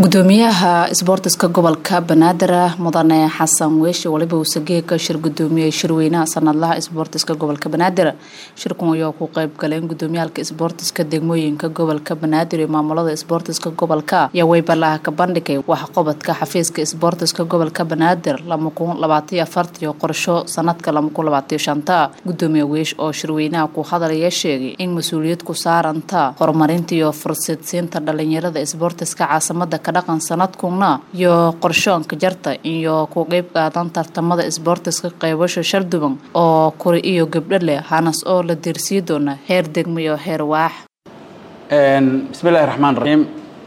gudoomiyaha isboortiska gobolka banaadir mudane xasan weeshi waliba uu sageeka shir gudoomiyey shirweynaha sanadlaha isboortiska gobolka banaadir shirkan ayaa ku qeyb galeen gudoomiyaalka isboortiska degmooyinka gobolka banaadir iyo maamulada isboortiska gobolka ayaa weybalaha ka bandhigay waxqobadka xafiiska isboortiska gobolka banaadir iyo qorsho sanadka gudoomiye weesh oo shirweynaha ku hadalaya sheegay in mas-uuliyad ku saaranta horumarinta iyo fursadsiinta dhalinyarada isboortiska caasimada kadhaqan sanadkuna iyo qorshoonka jarta iyo ku qeyb qaadan tartamada isboortiska qeybasho sharduban oo kuri iyo gabdho leh hanas oo la diirsii doona heer degmo iyo heer waax bismillahi raxmaan raxiim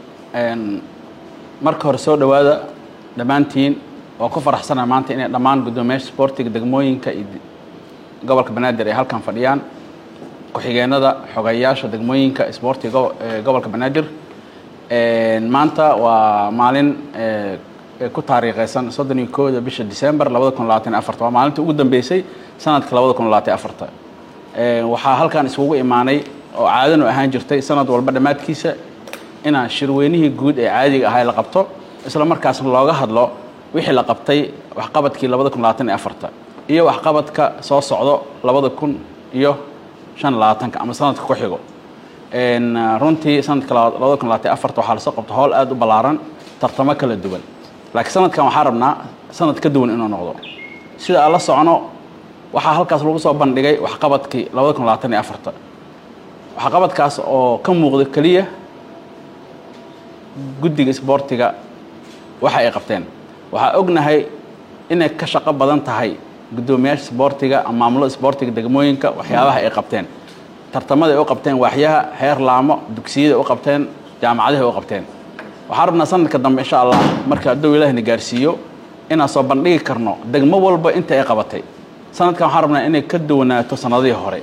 marka hore soo dhowaada dhammaantiin waa ku faraxsana maanta inay dhammaan guddoomiyaasha isboortiga degmooyinka iyo gobolka banaadir ay halkan fadhiyaan ku-xigeenada xogeyaasha degmooyinka isboortiga gobolka banaadir maanta waa maalin ku taariikheysan soddon iyo kooda bisha december labada kun labaatan afarta waa maalinta ugu dambeysay sanadka labada kun labaatan afarta waxaa halkan iskugu imaanay oo caadanu ahaan jirtay sanad walba dhammaadkiisa inaan shirweynihii guud ee caadiga ahaa la qabto isla markaasna looga hadlo wixii la qabtay waxqabadkii labada kun labaatan iyo afarta iyo waxqabadka soo socdo labada kun iyo shan labaatanka ama sanadka ku xigo runtii sanadka labada kun labaatan afarta waxaa lasoo qabta howl aada u ballaaran tartamo kala duwan laakiin sanadkan waxaa rabnaa sanad ka duwan inuu noqdo sida aan la socno waxaa halkaas lagu soo bandhigay waxqabadkii labada kun labaatan iyo afarta waxqabadkaas oo ka muuqda keliya guddiga isboortiga waxa ay qabteen waxaa ognahay inay ka shaqo badan tahay guddoomiyaasha isboortiga ama maamulada isboortiga degmooyinka waxyaabaha ay qabteen tartamada ay u qabteen waaxyaha heer laamo dugsiyada u qabteen jaamacadaha u qabteen waxaan rabnaa sanadka dambe insha allah marka hadduu ilaahna gaarsiiyo inaan soo bandhigi karno degmo walba inta ay qabatay sanadkan waxaan rabnaa inay ka duwanaato sanadihii hore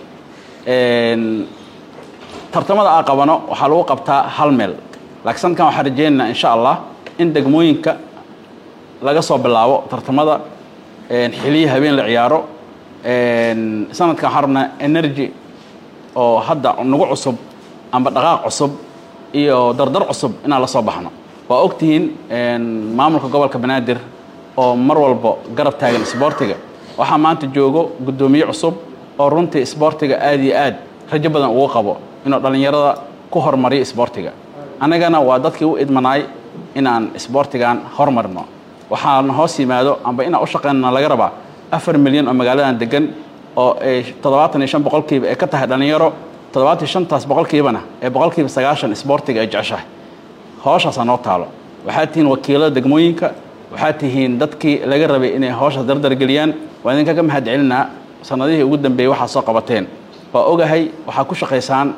tartamada aan qabano waxaa lagu qabtaa hal meel laakiin sanadkan waxaan rajeynaynaa insha allah in degmooyinka laga soo bilaabo tartamada xiliya habeen la ciyaaro sanadkan waxaan rabnaa energy oo hadda nagu cusub amba dhaqaaq cusub iyo dardar cusub inaan la soo baxno waa ogtihiin maamulka gobolka banaadir oo mar walbo garab taagan isboortiga waxaa maanta joogo guddoomiye cusub oo runtii isboortiga aada iyo aad rajo badan ugu qabo inuu dhallinyarada ku horumariyo isboortiga annagana waa dadkii u idmanaay inaan isboortigan horumarino waxaana hoos yimaado amba inaan u shaqeynana laga rabaa afar milyan oo magaaladan degan oo ay toddobaatan iyo shan boqolkiiba ay ka tahay dhallinyaro toddobaatan iyo shantaas boqolkiibana ee boqolkiiba sagaashan isboortiga ay jeceshahay hooshaasaa noo taalo waxaad tihiin wakiilada degmooyinka waxaad tihiin dadkii laga rabay inay hooshaas dardargeliyaan waa idinkaga mahad celinaa sanadihii ugu dambeeyey waxaad soo qabateen waa ogahay waxaad ku shaqaysaan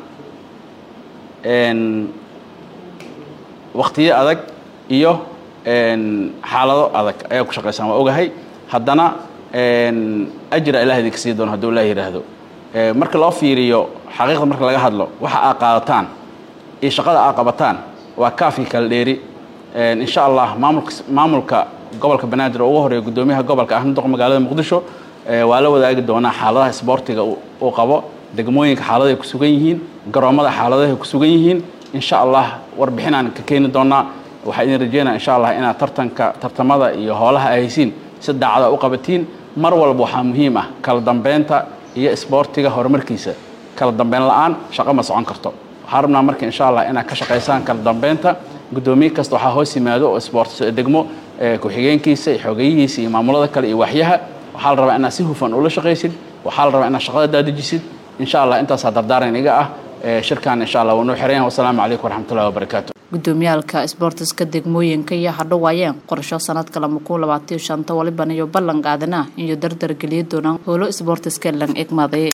waktiyo adag iyo xaalado adag ayaa ku shaqaysaan waa ogahay haddana ajra ilaah idinka sii doono hadduu ilaah yidhaahdo marka loo fiiriyo xaqiiqda marka laga hadlo waxa aad qaadataan iyo shaqada aad qabataan waa kaafii kala dheeri insha allah maamulka maamulka gobolka banaadir oo ugu horeeya guddoomiyaha gobolka ahna doq magaalada muqdisho waa la wadaagi doonaa xaaladaha isboortiga uu qabo degmooyinka xaaladahay ku sugan yihiin garoommada xaaladahay ku sugan yihiin insha allah warbixinaan ka keeni doonaa waxaa idin rajeynaa insha allah inaad tartanka tartamada iyo hoolaha ay haysiin si daacada u qabatiin mar walba waxaa muhiim ah kala dambeynta iyo isboortiga horumarkiisa kala dambeyn la-aan shaqo ma socon karto waxaa rabnaa marka insha allah inaad ka shaqaysaan kala dambeynta guddoomiye kasta waxaa hoos yimaado oo isboort degmo ku-xigeenkiisa iyo xogeyihiisa iyo maamulada kale iyo waxyaha waxaa la rabaa inaad si hufan ula shaqaysid waxaa la rabaa inaad shaqada daadajisid insha allah intaasaa dardaaran iga ah shirkan insha allah waanuu xirayan wasalaamu calaykum waraxmatullahi wabarakaatu gudoomiyaalka isboortiska degmooyinka iyo hadhowaayeen qorsho sanadka lama kun labaatiyo shanta waliban iyo ballan qaadana iyo dardar geliya doonaan howlo isboortiska lang egmaday